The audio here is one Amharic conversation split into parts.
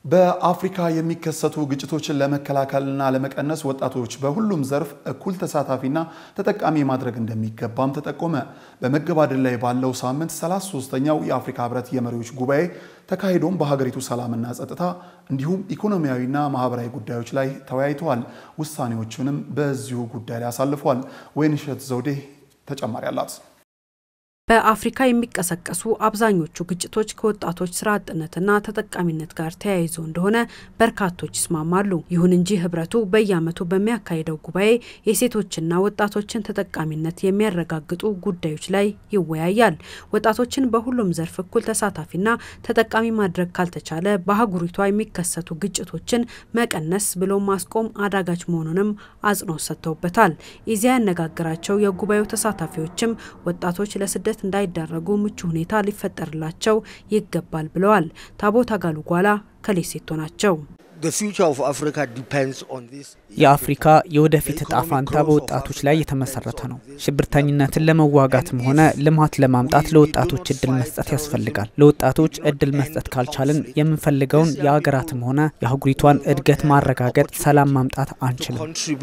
በአፍሪካ የሚከሰቱ ግጭቶችን ለመከላከልና ለመቀነስ ወጣቶች በሁሉም ዘርፍ እኩል ተሳታፊና ተጠቃሚ ማድረግ እንደሚገባም ተጠቆመ። በመገባደድ ላይ ባለው ሳምንት 33ኛው የአፍሪካ ህብረት የመሪዎች ጉባኤ ተካሂዶም በሀገሪቱ ሰላምና ጸጥታ እንዲሁም ኢኮኖሚያዊና ማህበራዊ ጉዳዮች ላይ ተወያይተዋል። ውሳኔዎቹንም በዚሁ ጉዳይ ላይ አሳልፈዋል። ወይንሸት ዘውዴ ተጨማሪ አላት። በአፍሪካ የሚቀሰቀሱ አብዛኞቹ ግጭቶች ከወጣቶች ስራ አጥነትና ተጠቃሚነት ጋር ተያይዞ እንደሆነ በርካቶች ይስማማሉ። ይሁን እንጂ ህብረቱ በየዓመቱ በሚያካሂደው ጉባኤ የሴቶችና ወጣቶችን ተጠቃሚነት የሚያረጋግጡ ጉዳዮች ላይ ይወያያል። ወጣቶችን በሁሉም ዘርፍ እኩል ተሳታፊና ተጠቃሚ ማድረግ ካልተቻለ በአህጉሪቷ የሚከሰቱ ግጭቶችን መቀነስ ብሎ ማስቆም አዳጋች መሆኑንም አጽንኦት ሰጥተውበታል። ኢዜአ ያነጋገራቸው የጉባኤው ተሳታፊዎችም ወጣቶች ለስደት እንዳይዳረጉ ምቹ ሁኔታ ሊፈጠርላቸው ይገባል ብለዋል። ታቦት አጋሉ ጓላ ከሌሴቶ ናቸው። የአፍሪካ የወደፊት እጣ ፋንታ በወጣቶች ላይ የተመሰረተ ነው። ሽብርተኝነትን ለመዋጋትም ሆነ ልማት ለማምጣት ለወጣቶች እድል መስጠት ያስፈልጋል። ለወጣቶች እድል መስጠት ካልቻልን የምንፈልገውን የሀገራትም ሆነ የአህጉሪቷን እድገት ማረጋገጥ፣ ሰላም ማምጣት አንችልም።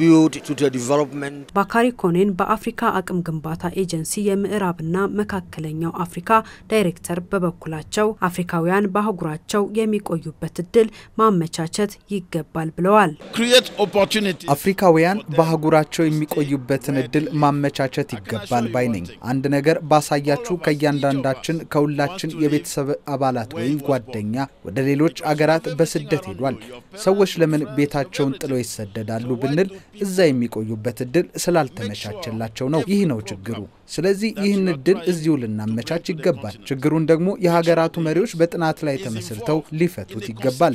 ባካሪ ኮኔን በአፍሪካ አቅም ግንባታ ኤጀንሲ የምዕራብና መካከለኛው አፍሪካ ዳይሬክተር በበኩላቸው አፍሪካውያን በአህጉራቸው የሚቆዩበት እድል ማመቻቸት ይገባል ብለዋል። አፍሪካውያን በአህጉራቸው የሚቆዩበትን እድል ማመቻቸት ይገባል ባይ ነኝ። አንድ ነገር ባሳያችሁ ከእያንዳንዳችን ከሁላችን የቤተሰብ አባላት ወይም ጓደኛ ወደ ሌሎች አገራት በስደት ሄዷል። ሰዎች ለምን ቤታቸውን ጥለው ይሰደዳሉ ብንል እዛ የሚቆዩበት እድል ስላልተመቻቸላቸው ነው። ይህ ነው ችግሩ። ስለዚህ ይህን እድል እዚሁ ልናመቻች ይገባል። ችግሩን ደግሞ የሀገራቱ መሪዎች በጥናት ላይ ተመስርተው ሊፈቱት ይገባል።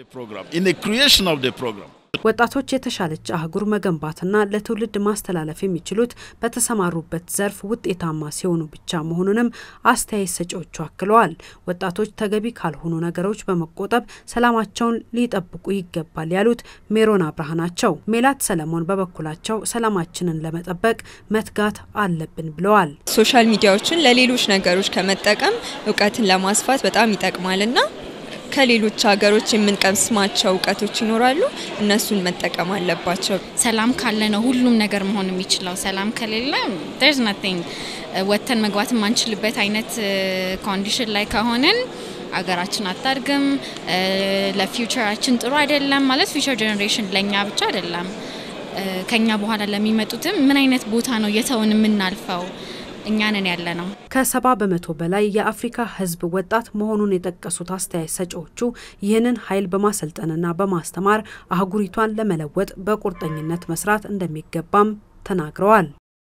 ወጣቶች የተሻለች አህጉር መገንባትና ለትውልድ ማስተላለፍ የሚችሉት በተሰማሩበት ዘርፍ ውጤታማ ሲሆኑ ብቻ መሆኑንም አስተያየት ሰጪዎቹ አክለዋል። ወጣቶች ተገቢ ካልሆኑ ነገሮች በመቆጠብ ሰላማቸውን ሊጠብቁ ይገባል ያሉት ሜሮን አብርሃ ናቸው። ሜላት ሰለሞን በበኩላቸው ሰላማችንን ለመጠበቅ መትጋት አለብን ብለዋል። ሶሻል ሚዲያዎችን ለሌሎች ነገሮች ከመጠቀም እውቀትን ለማስፋት በጣም ይጠቅማልና ከሌሎች ሀገሮች የምንቀስማቸው እውቀቶች ይኖራሉ። እነሱን መጠቀም አለባቸው። ሰላም ካለ ነው ሁሉም ነገር መሆን የሚችለው። ሰላም ከሌለ ርስ ናቲንግ ወጥተን መግባት የማንችልበት አይነት ኮንዲሽን ላይ ከሆንን አገራችን አታድግም። ለፊውቸራችን ጥሩ አይደለም። ማለት ፊውቸር ጀኔሬሽን ለእኛ ብቻ አይደለም፣ ከኛ በኋላ ለሚመጡትም ምን አይነት ቦታ ነው እየተውን የምናልፈው እኛንን ያለ ነው። ከሰባ በመቶ በላይ የአፍሪካ ሕዝብ ወጣት መሆኑን የጠቀሱት አስተያየት ሰጪዎቹ ይህንን ኃይል በማሰልጠንና በማስተማር አህጉሪቷን ለመለወጥ በቁርጠኝነት መስራት እንደሚገባም ተናግረዋል።